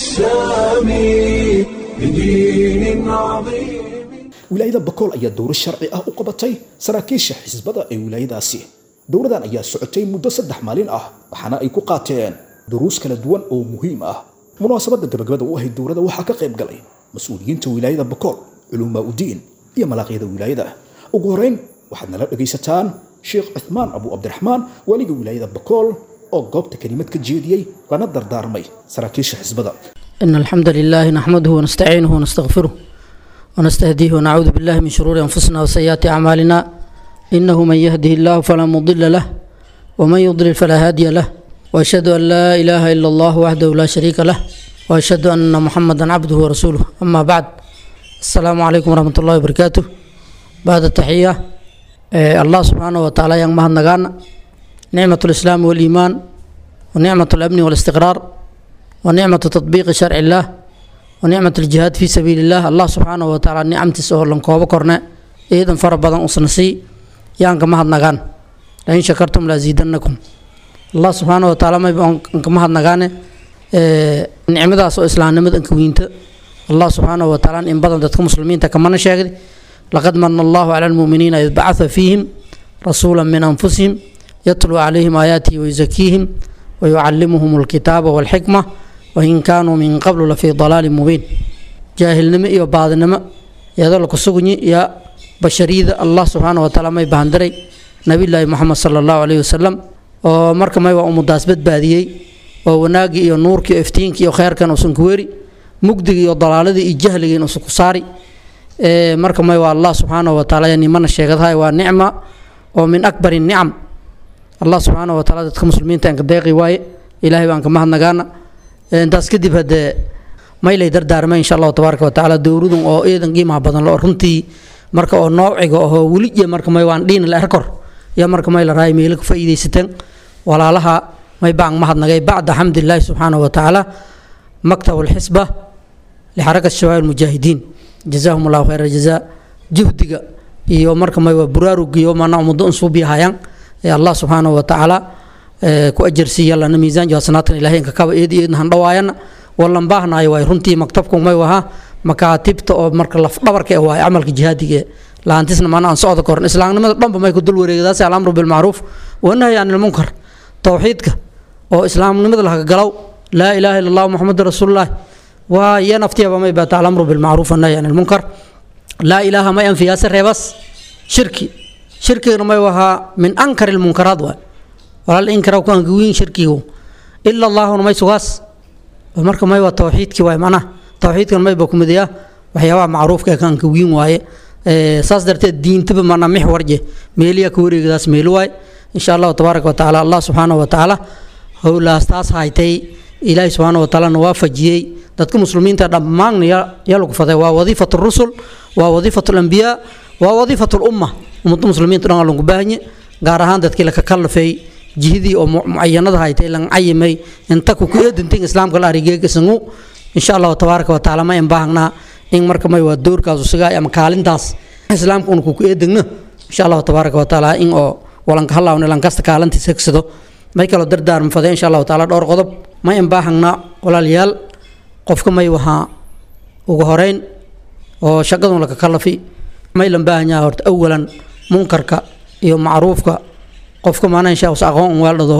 السامي بدين عظيم wilaayada bakool ayaa dowro sharci ah u qabatay saraakiisha xisbada ee wilaayadaasi dowradan ayaa socotay muddo saddex maalin ah waxaana ay ku qaateen duruus kala duwan oo muhiim ah munaasabadda gabagabada u ahayd dowrada waxaa ka qayb galay mas-uuliyiinta wilaayada bakool culumaa udiin iyo malaaqyada wilaayada ugu horeyn waxaad nala dhegaysataan sheekh cuthmaan abu cabdiraxmaan waaliga wilaayada bakool oo goobta kelimad ka jeediyey lana dardaarmay saraakiisha xisbada إن الحمد لله نحمده ونستعينه ونستغفره ونستهديه ونعوذ بالله من شرور أنفسنا وسيئات أعمالنا إنه من يهده الله فلا مضل له ومن يضلل فلا هادي له وأشهد أن لا إله إلا الله وحده لا شريك له وأشهد أن محمدا عبده ورسوله أما بعد السلام عليكم ورحمة الله وبركاته بعد التحية آه، الله سبحانه وتعالى yang maha nagana نعمة الإسلام والإيمان ونعمة الأمن والاستقرار ونعمة تطبيق شرع الله ونعمة الجهاد في سبيل الله الله سبحانه وتعالى نعمة سهر لن كوبا كورنا إذن فربضا أصنسي يانك مهد نغان لئن شكرتم لأزيدنكم الله سبحانه وتعالى ما يبقى انك مهد نغان نعمة سو إسلام نمد انك وينت الله سبحانه وتعالى إن بدن دتكم مسلمين تكمنا شاكد لقد من الله على المؤمنين إذ بعث فيهم رسولا من أنفسهم يتلو عليهم آياته ويزكيهم ويعلمهم الكتاب والحكمة وإن كانوا من قبل لفي ضلال مبين جاهل نما إيو بعض نما يدل كسوغني يا بشريد الله سبحانه وتعالى ما يبهندري نبي الله محمد صلى الله عليه وسلم ومركا ما يبقى مداس بدباديي وناقي إيو نورك إيو افتينك إيو خير كان وسنكويري مقدق إيو ضلالة إيو جهل إيو سكساري مركا ما يبقى الله سبحانه وتعالى يعني من الشيخ هاي ونعمة ومن أكبر النعم allah subxaana wa taala dadka muslimiinta aan ka deeqi waaye ilaahay baan ka mahadnagaana intaas kadib haddee maylay dardaarmay insha allahu tabaaraka wa tacaala dowladun oo eedan qiimaha badan lo runtii marka oo noociga ahoo weli iyo marka may waan dhiin la erkor iyo marka may la raay meelo ka faa'iidaysateen walaalaha may baan mahadnagay bacda xamdilaahi subxaana wa tacaala maktab alxisba lixarakat shabaab almujaahidiin jazaahum allahu khayra jazaa juhdiga iyo marka may waa buraarugiyo maana ummaddo unsuubiyahayaan allah subxaanahu watacaala ku ajarsiiya lana miisaan hasanaadkan ilahay inka kaba eedi eedna handhawaayana wallan baahnaayo waay runtii maktabku may wahaa makaatibta oo marka lafdhabarka waay camalka jihaadiga laantisna maana aan socda koran islaamnimada dhanba may ku dul wareegdaas alamru bilmacruuf wanahyi can ilmunkar towxiidka oo islaamnimada laga galow laa ilaaha illa allah muxamadu rasuulullaah waa iyo naftiyaba may baata alamru bilmacruuf wanahyi can ilmunkar laa ilaaha may anfiyaase reebas shirki shirkigana may wahaa min ankar ilmunkaraat waay walaal inkara ku angawiin shirkigu ila allaahuna may sugaas marka may waa tawxiidkii waay macnaha tawxiidkan mayba ku midayaa waxyaabaha macruufka ee kanka wiin waaye saas darteed diintaba mana mix warje meeliya ka wareegadaas meeli waay insha allahu tabaaraka wa tacaala allah subxaanahu wa tacaala howlaas taas haytay ilaahi subxaana wa tacaala na waafajiyey dadka muslimiinta dhammaanna yaa lagu faday waa wadiifat rusul waa wadiifat lambiyaa waa wadiifat lumma ummadda muslimiinta dhan lagu baahanye gaar ahaan dadkii laka kallafay jihadii oo mucayanada haytay lan cayimay inta ku eedantin islaamka la arigeegasangu insha allahu tabaaraka wa tacaala ma inbaahnaa in marka may waa doorkaas usigaa ama kaalintaas islaamka una kuku eedegno insha allahu tabaaraka wa tacaala in oo walanka halaawna lankasta kaalintiisa hegsado may kaloo dardaarma fade insha allahu tacaala dhowr qodob ma inbaahangnaa walaalayaal qofka may wahaa ugu horeyn oo shaqadun laka kalafi may lan baahanyaa horta awalan munkarka iyo macruufka qofka maanaa insha us aqoon un weeldhado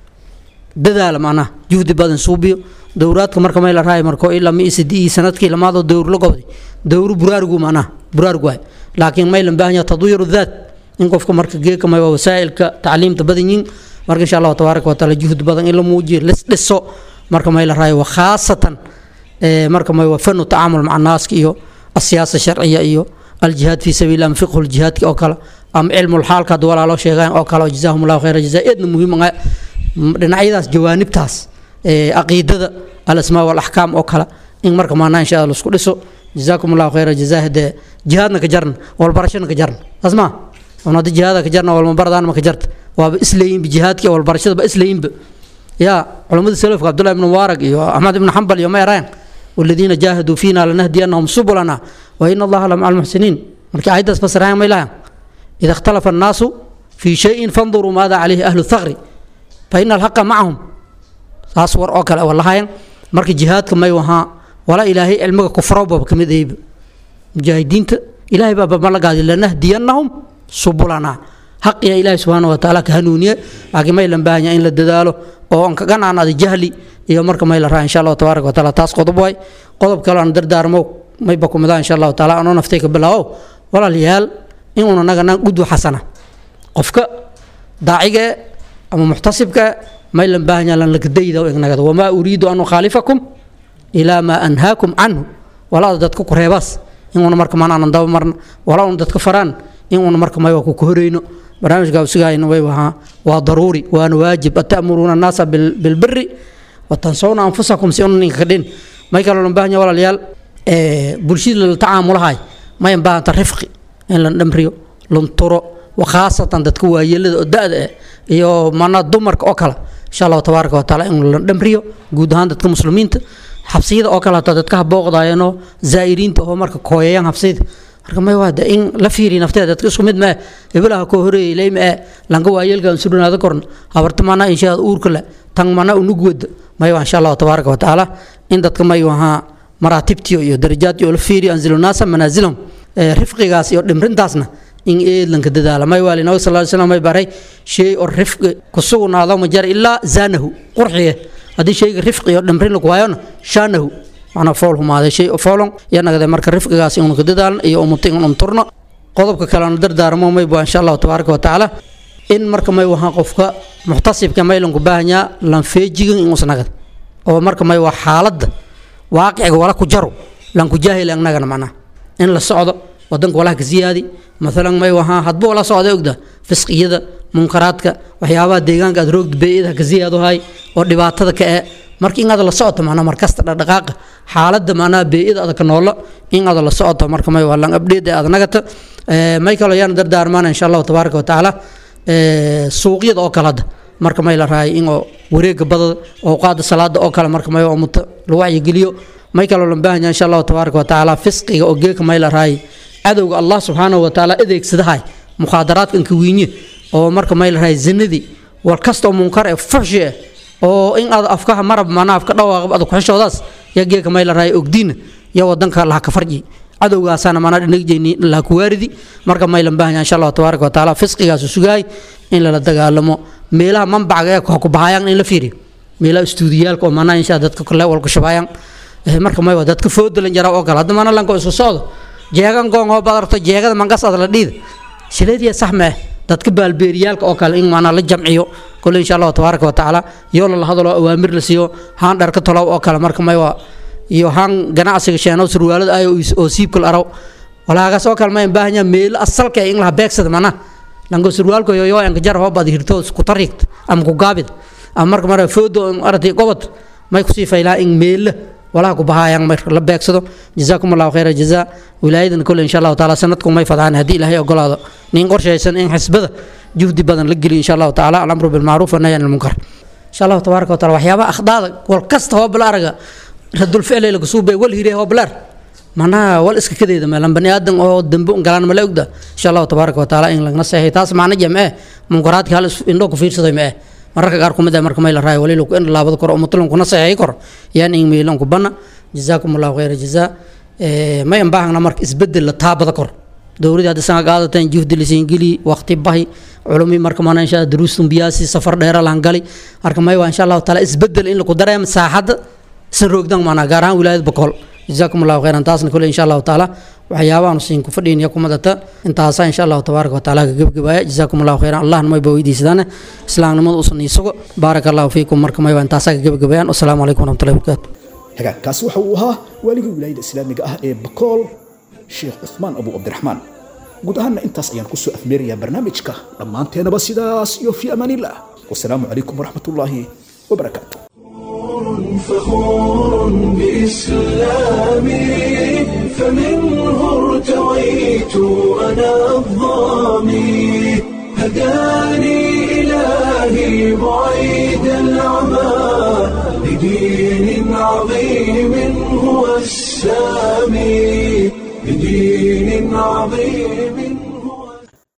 dadaala macnaha juhdi badan suubiyo dowraadka marka may la raay marko ilaa mi sidii sanadkii lamaadoo dowr la gobday dowru buraarigu macnaha buraarigu waay laakiin may lan baahanyaa tadwiiru daat in qofka marka geeka may waa wasaa'ilka tacliimta badan yiin marka insha allahu tabaaraka wa taala juhdi badan in la muujiyo lis dhiso marka may la raayo khaasatan marka may waa fanu tacaamul maca naaska iyo asiyaasa sharciya iyo aljihaad fii sabiil ama fiqhu ljihaadki oo kale ama cilmulxaalka hadda walaaloo sheegaan oo kale oo jazaahum allahu khayra jazaa eedna muhiim dhinacyadaas jawaanibtaas caqiidada alasmaa walaxkaam oo kale in marka maanaa insha allah isku dhiso jazaakum allahu khayra jazaa hadee jihaadna ka jarna walbarashana ka jarna saas maa on hadda jihaada ka jarna walmabaradaan ma ka jarta waaba isleeyinba jihaadki walbarashada ba isleeyinba يا علماء السلف عبد الله بن مبارك يا احمد بن حنبل يوم يرين والذين جاهدوا فينا لنهدينهم سبلنا وان الله لمع المحسنين marka ayadaas fasirayaan ma ilahan ida ikhtalafa annaasu fii shayin fanduruu maada calayhi ahlu thaqri fa ina alhaqa macahum saas war oo kale walahayan marka jihaadka may wahaa wala ilaahay cilmiga kufrowba kamid ayba mujaahidiinta ilaahay baa balagaadi lanahdiyannahum subulana حقيا إلهي سبحانه وتعالى كهنونية لكن ما يلم بانيا إن للددالو أو أنك كان عن هذا جهلي iyo marka may la raa insha allahu tabaaraka wataala taas qodob waay qodob kale aan dardaarmo may ba kumidaa insha allahu taala anoo naftay ka bilaawo walaalayaal in uuna naga nan gudwa xasana qofka daaciga ama muxtasibka may lan baahanya lan lakadayda o ignagada wamaa uriidu an ukhaalifakum ilaa maa anhaakum canhu walaada dadka ku reebaas in uuna marka maan aanan daba marna walaa una dadka faraan in uuna marka may waa ku kahoreyno barnaamijka usigayna way wahaa waa daruuri waana waajib atamuruuna annaasa bilbiri watansawna anfusakum si una ninka kadhin may kaloo lan baahanya walaalayaal bulshada la tacaamulahay mayan baahanta rifqi in la dhamriyo lunturo wakhaasatan dadka waayeelada oo da-da eh iyo manaa dumarka oo kale insha allahu tabaaraka wataala in la dhamriyo guud ahaan dadka muslimiinta xabsiyada oo kale hataa dadka habooqdayanoo zaa'iriinta oo marka kooyayaan xabsiyada marka may waa in la fiiriyo nafteeda dadka isku mid maa hebelaha koo horeeyay leyma ee lanka waayeelkan surnaada korn habarta mana inshaad uurka le tan mana unug wada may waa insha allahu tabaaraka watacaala in dadka may wahaa maraatibtiyo iyo darajaadtii oo la fiiriyo anzilu naasa manaasilahum rifqigaas iyo dhimrintaasna in eedlanka dadaala may waali nabi sal slam may baray shay oo rifqi kusugnaado ma jara ilaa zaanahu qurxiye haddii shayga rifqi iyo dhimrin lagu waayona shaanahu macnaa fool humaaday shay oo foolon iyo nagade marka rifqigaas inuu ka dadaalno iyo umuta in unturno qodobka kalena dardaarmo may baa insha allahu tabaaraka watacaala in marka may wahaa qofka muxtasibka may lanku baahanyaa lanfeejigan inuusnagad oo marka may waa xaaladda waaqiciga wala ku jaro lanku jaahil annagana macnaha in la socdo wadanka walaha ka siyaadi maalan may wahaa hadba wala socda ogda fisqiyada munkaraadka waxyaabaha deegaanka aad roogda beeyadaha ka siyaadahay oo dhibaatada ka ee marka in aad la socoto macnaa markasta dhaqdhaqaaqa xaaladda macnaha beeyada aad ka noolo in aad la socoto marka may waa lan update aad nagata may kaloo yaan dardaarmaana insha allahu tabaaraka watacaala suuqyada oo kale hadda marka may la rahay in oo wareega badada awqaada salaada oo kale marka may umuta la wacyigeliyo may kaloo lan baahanya insha allahu tabaaraka watacaala fisqiga oo geeka may la rahay cadowga allah subxaanahu watacaala adeegsadahay mukhaadaraadka inka wiinye oo marka may la rahay zinadii war kasta oo munkar ee fuxshi ah oo in aad afkaha marab manaa afka dhawaaqab aad kuxishoodaas yaa geeka may la rahay ogdiina iyo wadanka laha ka farji cadowgaasaana manaa dhinagjeeni laha ku waaridi marka may lan baahanya insha allahu tabaaraka watacaala fisqigaasu sugaay in lala dagaalamo meelaha manbacga ee ku bahayaan in la fiiriyo meelaha istuudiyaalka oo manaa insha dadka kale walku shabaayaan marka may waa dadka foodalan jara oo kale hadda mana lanko isku socdo jeegan goon oo badarto jeegada mangas aad la dhiida shileediya sax mee dadka baalbeeriyaalka oo kale in maanaa la jamciyo kole insha allahu tabaaraka watacaala yoo lala hadalo awaamir la siiyo haan dharka tolow oo kale marka may waa iyo haan ganacsiga sheenow surwaalada ay oo siibkal araw walaagaas oo kale ma baahanya meelo asalka in laha beegsada mana lango surwaalka yoyo anka jar hoobad hirto isku tariiqt ama ku gaabid ama marka mara foodo aragtay gobod may kusii faylaa in meelo walaha ku bahaayaan marka la beegsado jazaakum allahu khayra jazaa wilaayadan kole insha allahu taala sanadku may fadaan haddii ilaahay ogolaado nin qorshaysan in xisbada juhdi badan la geliyo insha allahu taala alamru bilmacruuf wanahyi can ilmunkar insha allahu tabaaraka wataala waxyaabaha akhdaada wal kasta hoobal araga radul ficlay laga suubay wal hiree hoobalaar manaha wal iska kadeeda meelan bani aadan oo dambe un galaan mala ogda insha allahu tabaaraka wataala in lagna seexay taas macna jamee munkaraadka hal indhoo ku fiirsaday ma eh mararka qaar kumid ah marka may la raayo wali lagu in laabada kor oo mutlan kuna seexay kor yaan in meelan ku bana jazaakum allahu khayra jazaa may an baahna marka isbedel la taabada kor dowladda hadda sanga qaadateen juhdi lisiin geli waqti bahi culumi marka mana insha duruustun biyaasi safar dheera laan gali marka may waa insha allahu taala isbedel in lagu dareemo saaxadda san roogdan maanaa gaar ahaan wilaayad boqol jazaakum allahu khayran taasna kule insha allahu taala waxyaabahan siin ku fadhiinaya kumadata intaasa insha allahu tabaaraka wataala ka gebgabaaya jazaakum allahu khayran allahna mayba weydiisadaane islaamnimada usan isago baaraka allahu fiikum marka mayba intaasaa ka gebgabayaan wasalaamu calaykum waraxmatullahi wabarakaatu hagaagkaasi waxa uu ahaa waaligii wilaayada islaamiga ah ee bakool sheekh cuthmaan abu cabdiraxmaan guud ahaanna intaas ayaan kusoo afmeerayaa barnaamijka dhammaanteenaba sidaas iyo fii amaanillah wasalaamu calaykum waraxmatullaahi wabarakaatu فخور بإسلامي فمنه ارتويت أنا الظامي هداني إلهي بعيد العمى لدين عظيم هو السامي لدين عظيم